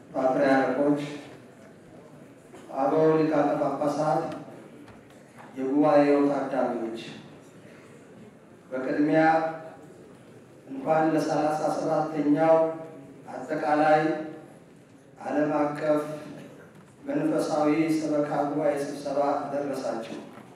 ፓትርያርኮች፣ አበው ሊቃነ ጳጳሳት፣ የጉባኤው ታዳሚዎች በቅድሚያ እንኳን ለሰላሳ ሰባተኛው አጠቃላይ ዓለም አቀፍ መንፈሳዊ ሰበካ ጉባኤ ስብሰባ ደረሳችሁ።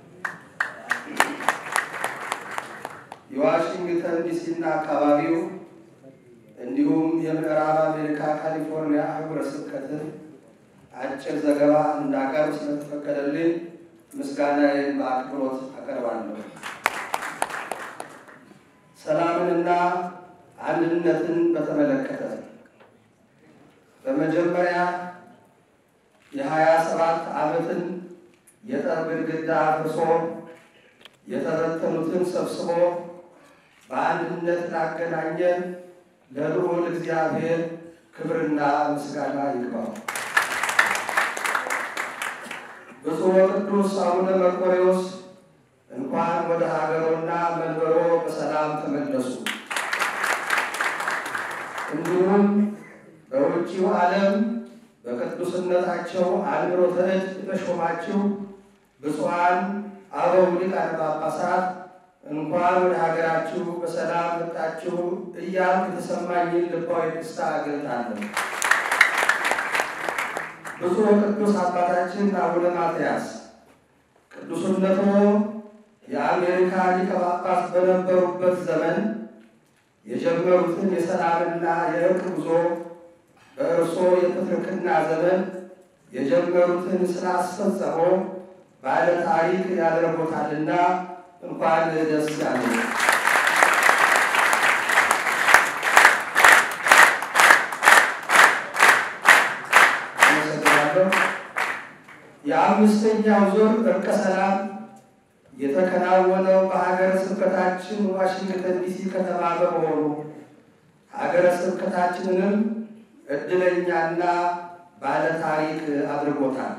የዋሽንግተን ዲሲና አካባቢው እንዲሁም የምዕራብ አሜሪካ ካሊፎርኒያ አህጉረ ስብከትን አጭር ዘገባ እንዳቀርብ ስለተፈቀደልኝ ምስጋናዬን በአክብሮት አቀርባለሁ። ሰላምንና አንድነትን በተመለከተ በመጀመሪያ የሀያ ሰባት ዓመትን የጠብ ግድግዳ አፍርሶ የተበተኑትን ሰብስቦ በአንድነት ላገናኘን ለልዑል እግዚአብሔር ክብርና ምስጋና ይግባው። ብፁዕ ወቅዱስ አቡነ መርቆሬዎስ እንኳን ወደ ሀገሮና መንበሮ በሰላም ተመለሱ። እንዲሁም በውጭው ዓለም በቅዱስነታቸው አእምሮተ እድ የተሾማችሁ ብፁዓን አበው ሊቃነ ጳጳሳት እንኳን ወደ ሀገራችሁ በሰላም መጣችሁ እያልኩ የተሰማኝን ልባዊ ደስታ እገልጣለሁ። ብፁዕ ቅዱስ አባታችን አቡነ ማትያስ ቅዱስነቶ የአሜሪካ ሊቀ ጳጳስ በነበሩበት ዘመን የጀመሩትን የሰላምና የእርቅ ጉዞ በእርሶ የፕትርክና ዘመን የጀመሩትን ስላስፈጸሞ ባለ ታሪክ ያደርጎታልና እንኳን ደስ ያለ። አመሰግናለሁ። የአምስተኛው ዙር እርቀ ሰላም የተከናወነው በሀገረ ስብከታችን ዋሽንግተን ዲሲ ከተማ በመሆኑ ሀገረ ስብከታችንንም እድለኛና ባለ ታሪክ አድርጎታል።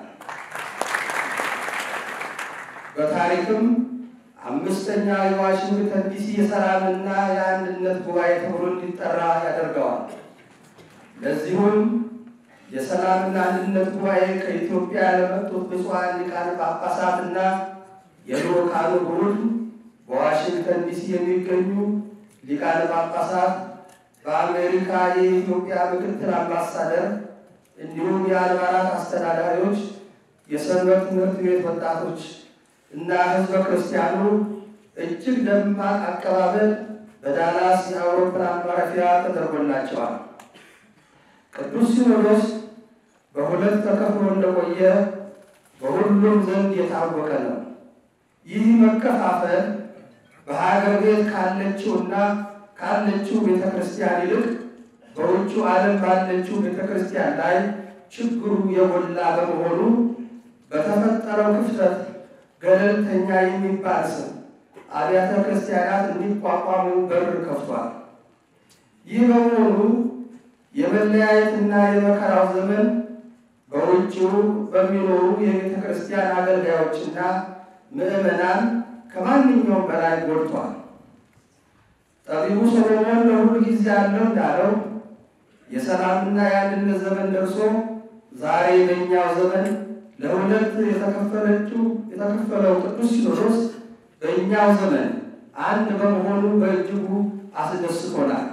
በታሪክም አምስተኛ የዋሽንግተን ዲሲ የሰላምና የአንድነት ጉባኤ ተብሎ እንዲጠራ ያደርገዋል። ለዚሁም የሰላምና አንድነት ጉባኤ ከኢትዮጵያ ለመጡት ብፁዓን ሊቃነ ጳጳሳትና የልኡካኑ ቡድን በዋሽንግተን ዲሲ የሚገኙ ሊቃነ ጳጳሳት፣ በአሜሪካ የኢትዮጵያ ምክትል አምባሳደር እንዲሁም የአድባራት አስተዳዳሪዎች፣ የሰንበት ትምህርት ቤት ወጣቶች እና ሕዝበ ክርስቲያኑ እጅግ ደማቅ አቀባበል በዳላስ የአውሮፕላን ማረፊያ ተደርጎላቸዋል። ቅዱስ ሲኖዶስ በሁለት ተከፍሎ እንደቆየ በሁሉም ዘንድ የታወቀ ነው። ይህ መከፋፈል በሀገር ቤት ካለችውና ካለችው ቤተ ክርስቲያን ይልቅ በውጭ ዓለም ባለችው ቤተ ክርስቲያን ላይ ችግሩ የጎላ በመሆኑ በተፈጠረው ክፍተት ገለልተኛ የሚባል ስም አብያተ ክርስቲያናት እንዲቋቋሙ በር ከፍቷል። ይህ በመሆኑ የመለያየትና የመከራው ዘመን በውጭው በሚኖሩ የቤተ ክርስቲያን አገልጋዮችና ምዕመናን ከማንኛውም በላይ ጎድቷል። ጠቢቡ ሰሎሞን ለሁሉ ጊዜ አለው እንዳለው የሰላምና የአንድነት ዘመን ደርሶ ዛሬ በእኛው ዘመን ለሁለት የተከፈለችው የተከፈለው ቅዱስ ሲኖዶስ በእኛው ዘመን አንድ በመሆኑ በእጅጉ አስደስቶናል።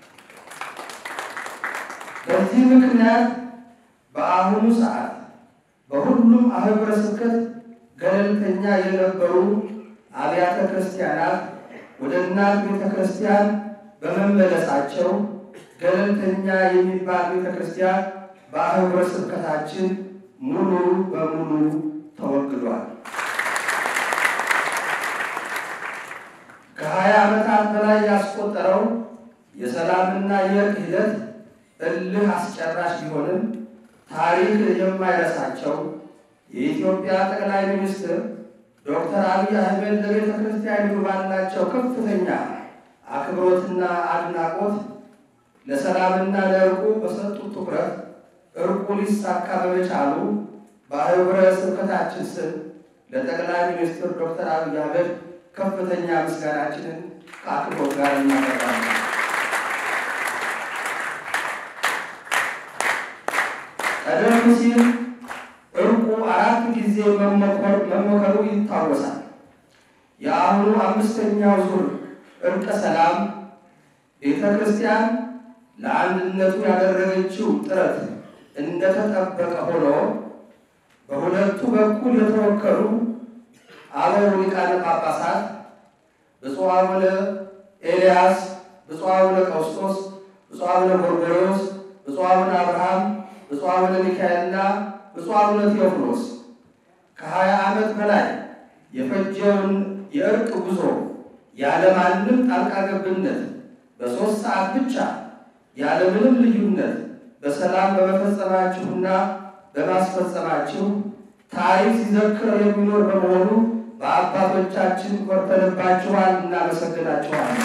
በዚህ ምክንያት በአሁኑ ሰዓት በሁሉም አህጉረ ስብከት ገለልተኛ የነበሩ አብያተ ክርስቲያናት ወደ እናት ቤተ ክርስቲያን በመመለሳቸው ገለልተኛ የሚባል ቤተ ክርስቲያን በአህጉረ ስብከታችን ሙሉ በሙሉ ተወግዷል። ከሀያ ዓመታት በላይ ያስቆጠረው የሰላምና የእርቅ ሂደት እልህ አስጨራሽ ቢሆንም ታሪክ የማይረሳቸው የኢትዮጵያ ጠቅላይ ሚኒስትር ዶክተር አብይ አህመድ ለቤተ ክርስቲያኒቱ ባላቸው ከፍተኛ አክብሮትና አድናቆት ለሰላምና ለእርቁ በሰጡት ትኩረት እርቁ ሊሳካ በመቻሉ በአህጉረ ስብከታችን ስም ለጠቅላይ ሚኒስትር ዶክተር አብይ አህመድ ከፍተኛ ምስጋናችንን ከአክብሮት ጋር እናቀርባለን። ቀደም ሲል እርቁ አራት ጊዜ መሞከሩ ይታወሳል። የአሁኑ አምስተኛው ዙር እርቀ ሰላም ቤተ ክርስቲያን ለአንድነቱ ያደረገችው ጥረት እንደተጠበቀ ሆኖ በሁለቱ በኩል የተወከሉ አበው ሊቃነ ጳጳሳት ብፁዕ አቡነ ኤልያስ፣ ብፁዕ አቡነ ቀውስጦስ፣ ብፁዕ አቡነ ጎርጎርዮስ፣ ብፁዕ አቡነ አብርሃም፣ ብፁዕ አቡነ ሚካኤልና ብፁዕ አቡነ ቴዎፍሎስ ከሀያ ዓመት በላይ የፈጀውን የእርቅ ጉዞ ያለማንም ጣልቃ ገብነት በሦስት ሰዓት ብቻ ያለምንም ልዩነት በሰላም በመፈጸማችሁና በማስፈጸማችሁ ታሪክ ሲዘክር የሚኖር በመሆኑ በአባቶቻችን ኮርተንባችኋል፣ እናመሰግናችኋለን።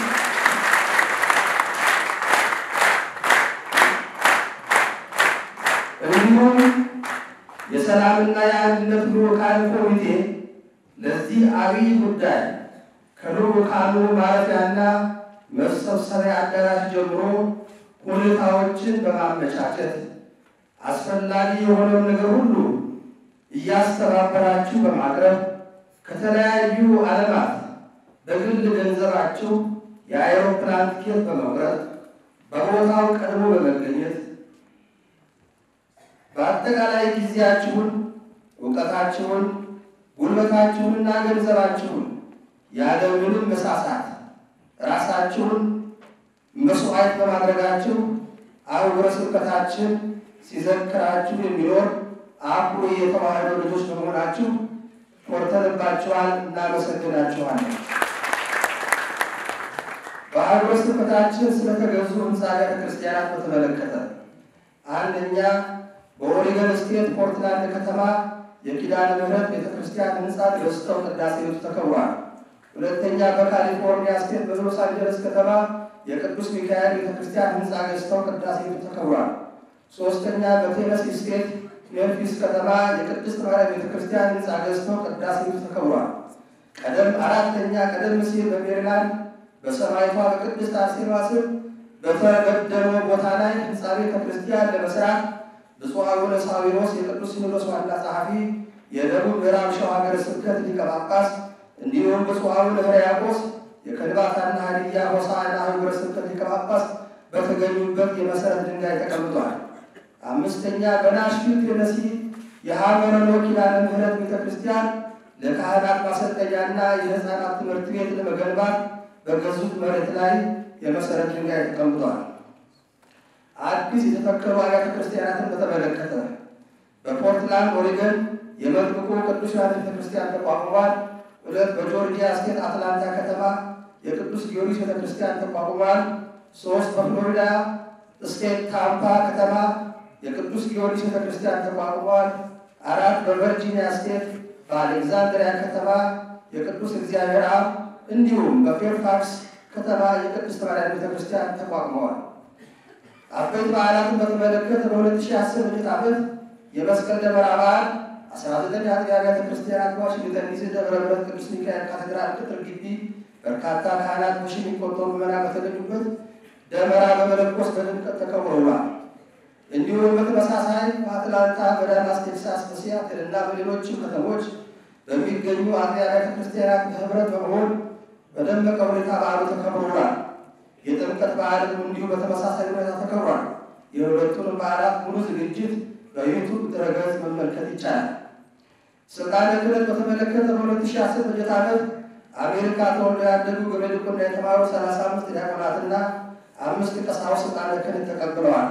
እንዲሁም የሰላምና የአንድነት ልዑካን ኮሚቴ ለዚህ አብይ ጉዳይ ከልዑካኑ ማረፊያና መሰብሰቢያ አዳራሽ ጀምሮ ሁኔታዎችን በማመቻቸት አስፈላጊ የሆነውን ነገር ሁሉ እያስተባበራችሁ በማቅረብ ከተለያዩ ዓለማት በግል ገንዘባችሁ የአይሮፕላን ቲኬት በመቁረጥ በቦታው ቀድሞ በመገኘት በአጠቃላይ ጊዜያችሁን፣ እውቀታችሁን፣ ጉልበታችሁንና ገንዘባችሁን ያለምንም መሳሳት ራሳችሁን መስዋዕት በማድረጋችሁ አህጉረ ስብከታችን ሲዘክራችሁ የሚኖር አኩሪ የተዋህዶ ልጆች በመሆናችሁ ኮርተንባችኋል፣ እናመሰግናችኋለን። በአህጉረ ስብከታችን ስለተገዙ ህንፃ ቤተ ክርስቲያናት በተመለከተ አንደኛ በኦሪገን ስቴት ፖርትላንድ ከተማ የኪዳነ ምሕረት ቤተ ክርስቲያን ህንፃ ገዝተው ቅዳሴ ቤቱ ተከብሯል። ሁለተኛ በካሊፎርኒያ ስቴት በሎስ አንጀለስ ከተማ የቅዱስ ሚካኤል ቤተ ክርስቲያን ህንፃ ገዝተው ቅዳሴ ቤቱ ተከብሯል። ሶስተኛ በቴነሲ ስቴት ሜምፊስ ከተማ የቅድስት ማርያም ቤተ ክርስቲያን ህንፃ ገዝተው ቅዳሴ ቤቱ ተከብሯል። ቀደም አራተኛ ቀደም ሲል በሜሪላንድ በሰማይቷ በቅድስት አርሴማ ስም በተበደለው ቦታ ላይ ህንፃ ቤተ ክርስቲያን ለመስራት ብፁዕ አቡነ ሳዊሮስ የቅዱስ ሲኖዶስ ዋና ጸሐፊ፣ የደቡብ ምዕራብ ሸዋ ሀገረ ስብከት ሊቀ ጳጳስ እንዲሁም ብፁዕ አቡነ ሕርያቆስ የከንባታና ሀዲያ ሆሳዕና ሀገረ ስብከት ሊቀ ጳጳስ በተገኙበት የመሰረት ድንጋይ ተቀምጧል። አምስተኛ በናሽቪል ቴነሲ የሀመረኖ ኪዳነ ምሕረት ቤተ ክርስቲያን ለካህናት ማሰልጠኛና የህፃናት ትምህርት ቤት ለመገንባት በገዙት መሬት ላይ የመሰረት ድንጋይ ተቀምጧል። አዲስ የተተከሉ አብያተ ክርስቲያናትን በተመለከተ በፖርትላንድ ኦሪገን የመጥምቁ ቅዱስ ዮሐንስ ቤተ ክርስቲያን ተቋቁሟል። ሁለት በጆርጂያ ስቴት አትላንታ ከተማ የቅዱስ ጊዮርጊስ ቤተ ክርስቲያን ተቋቁሟል። ሶስት በፍሎሪዳ ስቴት ታምፓ ከተማ የቅዱስ ጊዮርጊስ ቤተ ክርስቲያን ተቋቁሟል። አራት በቨርጂኒያ ስቴት በአሌክዛንድሪያ ከተማ የቅዱስ እግዚአብሔር አብ እንዲሁም በፌርፋክስ ከተማ የቅድስት ማርያም ቤተ ክርስቲያን ተቋቁመዋል። አበይት በዓላትን በተመለከተ በ2010 በጀት ዓመት የመስቀል ደመራ በዓል 19 አጥቢያ አብያተ ክርስቲያናት በዋሽንግተን ዲሲ ደብረ ምሕረት ቅዱስ ሚካኤል ካቴድራል ቅጥር ግቢ በርካታ ካህናት በሺ የሚቆጠሩ ምዕመናን በተገኙበት ደመራ በመለኮስ በድምቀት ተከብሮ ውሏል። እንዲሁም በተመሳሳይ በአትላንታ፣ በዳላስ ቴክሳስ፣ በሲያትል እና በሌሎችም ከተሞች በሚገኙ አጥቢያ አብያተ ክርስቲያናት በህብረት በመሆን በደመቀ ሁኔታ በዓሉ ተከብሮ ውሏል። የጥምቀት በዓልም እንዲሁ በተመሳሳይ ሁኔታ ተከብሯል። የሁለቱንም በዓላት ሙሉ ዝግጅት በዩቱብ ድረገጽ መመልከት ይቻላል። ስልጣነ ክህነት በተመለከተ በ2010 በጀት ዓመት አሜሪካ ተወልደው ያደጉ ገበሬ ዲቁና የተማሩ 35 ዲያቆናትና አምስት ቀሳውስት ስልጣነ ክህነት ተቀብለዋል።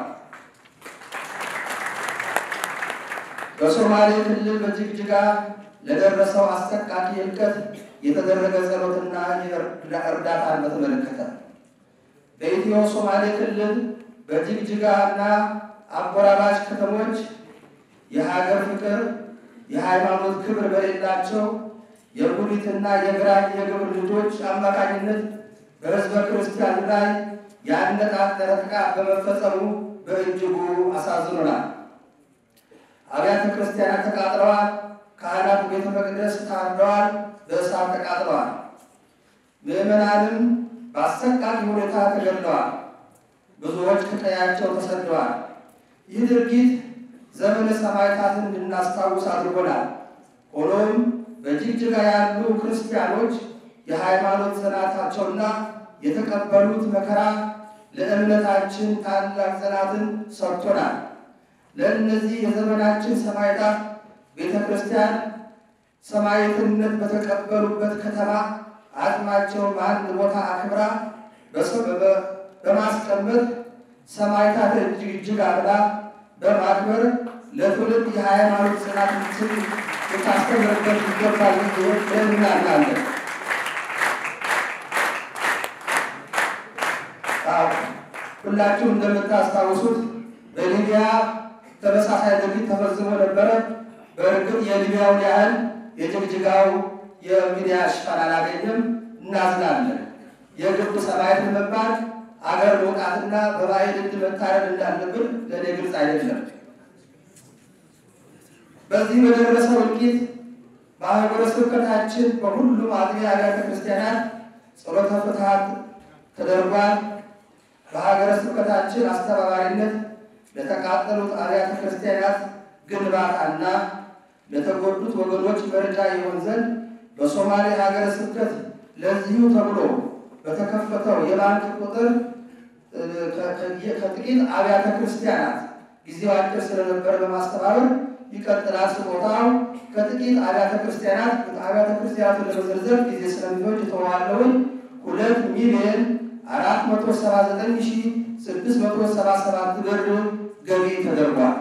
በሶማሌ ክልል በጅግጅጋ ለደረሰው አሰቃቂ እልቀት የተደረገ ጸሎትና እርዳታን በተመለከተ በኢትዮ ሶማሌ ክልል በጅግጅጋ እና አጎራባች ከተሞች የሀገር ፍቅር፣ የሃይማኖት ክብር በሌላቸው የጉዲትና የግራኝ የግብር ልጆች አማካኝነት በሕዝበ ክርስቲያን ላይ ያነጣጠረ ጥቃት በመፈጸሙ በእጅጉ አሳዝኖናል። አብያተ ክርስቲያናት ተቃጥለዋል። ካህናት ቤተ መቅደስ ታርደዋል፣ በእሳት ተቃጥለዋል። ምዕመናንም በአሰቃቂ ሁኔታ ተገድለዋል። ብዙዎች ከቀያቸው ተሰደዋል። ይህ ድርጊት ዘመነ ሰማዕታትን እንድናስታውስ አድርጎናል። ሆኖም በጅግጅጋ ያሉ ክርስቲያኖች የሃይማኖት ጽናታቸውና የተቀበሉት መከራ ለእምነታችን ታላቅ ጽናትን ሰጥቶናል። ለእነዚህ የዘመናችን ሰማዕታት ቤተ ክርስቲያን ሰማዕትነት በተቀበሉበት ከተማ አጽማቸው በአንድ ቦታ አክብራ በማስቀመጥ ሰማዕታት እጅግ እጅግ አብላ በማክበር ለትውልድ የሃይማኖት ጽናትን ልታስተምርበት ይገባል ብለን እናምናለን። ሁላችሁም እንደምታስታውሱት በሊቢያ ተመሳሳይ ድርጊት ተፈጽሞ ነበረ። በእርግጥ የሊቢያውን ያህል የጅግጅጋው የሚዲያ ሽፋን አላገኘም። እናዝናለን። የግብ ሰማዕት ለመባል አገር መውጣትና በባዕድ እጅ መታረድ እንዳለብን ለእኔ ግልጽ አይደለም። በዚህ በደረሰው እልቂት በሀገረ ስብከታችን በሁሉም አጥቢያ አብያተ ክርስቲያናት ጸሎተ ፍትሐት ተደርጓል። በሀገረ ስብከታችን አስተባባሪነት ለተቃጠሉት አብያተ ክርስቲያናት ግንባታና ለተጎዱት ወገኖች መረጃ ይሆን ዘንድ በሶማሌ ሀገረ ስብከት ለዚሁ ተብሎ በተከፈተው የባንክ ቁጥር ከጥቂት አብያተ ክርስቲያናት ጊዜው አጭር ስለነበረ በማስተባበር ይቀጥላል። ስጦታው ከጥቂት አብያተ ክርስቲያናት አብያተ ክርስቲያናቱን ለመዘርዘር ጊዜ ስለሚፈጅ የተዋለውን ሁለት ሚሊዮን አራት መቶ ሰባ ዘጠኝ ሺ ስድስት መቶ ሰባ ሰባት ብር ገቢ ተደርጓል።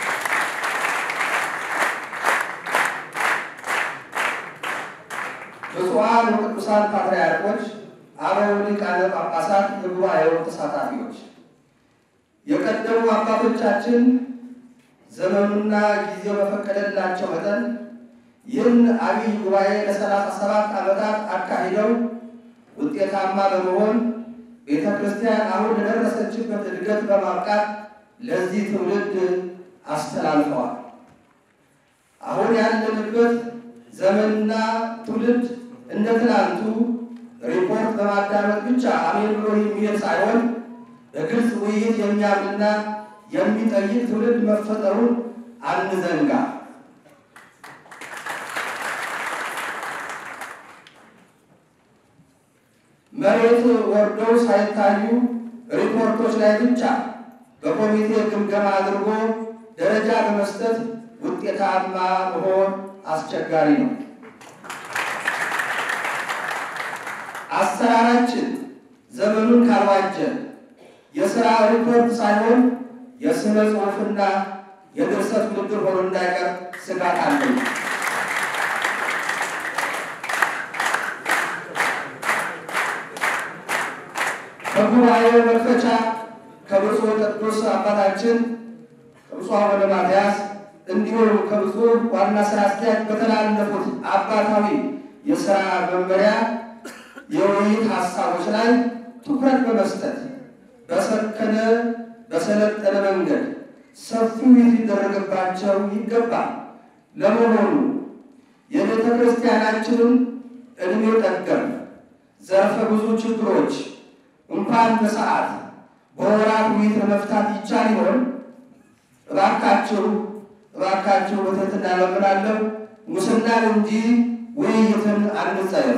ብፁዓን ወቅዱሳን ፓትርያርኮች፣ አበው ሊቃነ ጳጳሳት፣ የጉባኤው ተሳታፊዎች፣ የቀደሙ አባቶቻችን ዘመኑና ጊዜው በፈቀደላቸው መጠን ይህን አብይ ጉባኤ ለሰላሳ ሰባት ዓመታት አካሂደው ውጤታማ በመሆን ቤተ ክርስቲያን አሁን ለደረሰችበት እድገት በማብቃት ለዚህ ትውልድ አስተላልፈዋል። አሁን ያለንበት ዘመንና ትውልድ እንደ ትናንቱ ሪፖርት በማዳመጥ ብቻ አሜን ብሎ የሚሄድ ሳይሆን በግልጽ ውይይት የሚያምንና የሚጠይቅ ትውልድ መፈጠሩን አንዘንጋ። መሬት ወርደው ሳይታዩ ሪፖርቶች ላይ ብቻ በኮሚቴ ግምገማ አድርጎ ደረጃ በመስጠት ውጤታማ መሆን አስቸጋሪ ነው። አሰራራችን ዘመኑን ካልዋጀ የሥራ ሪፖርት ሳይሆን የሥነ ጽሑፍና የድርሰት ውድድር ሆኖ እንዳይቀር ስጋት አለኝ። በጉባኤው መክፈቻ ከብፁዕ ቅዱስ አባታችን ከብፁዕ አቡነ ማትያስ እንዲሁም ከብፁዕ ዋና ስራ አስኪያጅ በተላለፉት አባታዊ የሥራ መመሪያ የውይይት ሀሳቦች ላይ ትኩረት በመስጠት በሰከነ በሰለጠነ መንገድ ሰፊ ውይይት ሊደረግባቸው ይገባል። ለመሆኑ የቤተ ክርስቲያናችንን ዕድሜ ጠገብ ዘርፈ ብዙ ችግሮች እንኳን በሰዓት በወራት ውይይት ለመፍታት ይቻል ይሆን? እባካችሁ እባካችሁ በትህትና እለምናለሁ፣ ሙስናን እንጂ ውይይትን አንጸየፍ።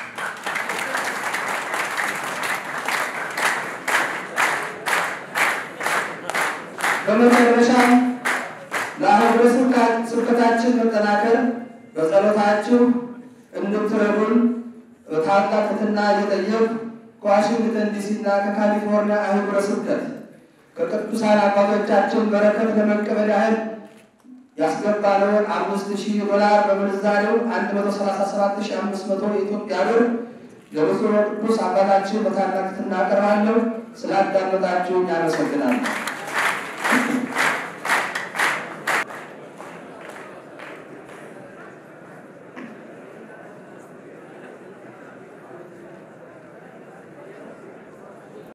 በመጨረሻም ለሀገረ ስብከታችን መጠናከር በጸሎታችሁ እንድትረዱን ታላቅ ትሕትና እየጠየቅሁ ከዋሽንግተን ዲሲና ከካሊፎርኒያ አህጉረ ስብከት ከቅዱሳን አባቶቻችን በረከት ለመቀበል ያህል ያስገባነውን አምስት ሺህ ዶላር በምንዛሬው አንድ መቶ ሰላሳ ሰባት ሺህ አምስት መቶ የኢትዮጵያ ብር ለብፁዕ ቅዱስ አባታችን በታላቅ ትሕትና አቀርባለሁ። ስላዳመጣችሁኝ አመሰግናለሁ።